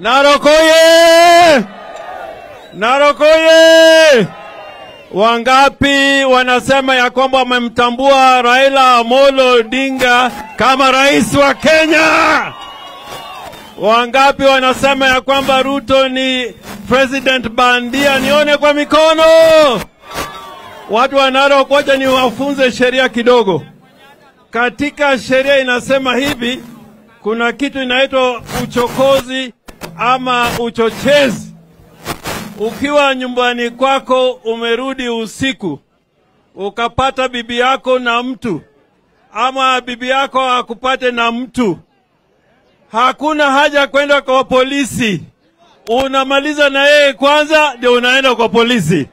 Narok oye! Narok oye! Wangapi wanasema ya kwamba wamemtambua Raila Amolo Odinga kama rais wa Kenya? Wangapi wanasema ya kwamba Ruto ni president bandia? Nione kwa mikono. Watu wa Narok, wacha niwafunze sheria kidogo. Katika sheria inasema hivi, kuna kitu inaitwa uchokozi ama uchochezi. Ukiwa nyumbani kwako umerudi usiku, ukapata bibi yako na mtu ama bibi yako akupate na mtu, hakuna haja kwenda kwa polisi. Unamaliza na yeye kwanza, ndio unaenda kwa polisi.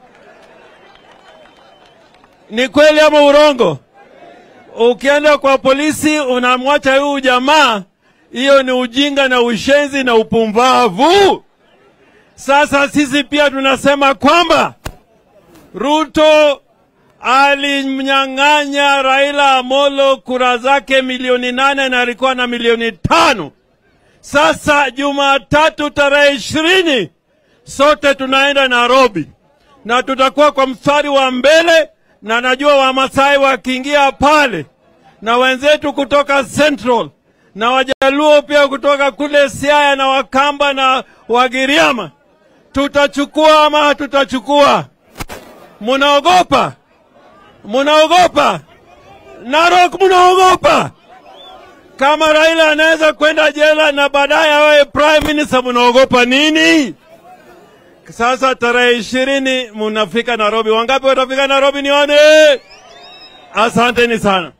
Ni kweli ama urongo? Ukienda kwa polisi unamwacha huyu jamaa, hiyo ni ujinga na ushenzi na upumbavu. Sasa sisi pia tunasema kwamba Ruto alimnyang'anya Raila Amolo kura zake milioni nane na alikuwa na milioni tano. Sasa Jumatatu tarehe ishirini sote tunaenda Nairobi na tutakuwa kwa mstari wa mbele, na najua Wamasai wakiingia pale na wenzetu kutoka Central na Wajaluo pia kutoka kule Siaya na Wakamba na Wagiriama, tutachukua ama hatutachukua? Munaogopa? Munaogopa? Narok, munaogopa? Kama Raila anaweza kwenda jela na baadaye awe prime minister, munaogopa nini? Sasa tarehe ishirini munafika Nairobi. Wangapi watafika Nairobi? Nione. Asanteni sana.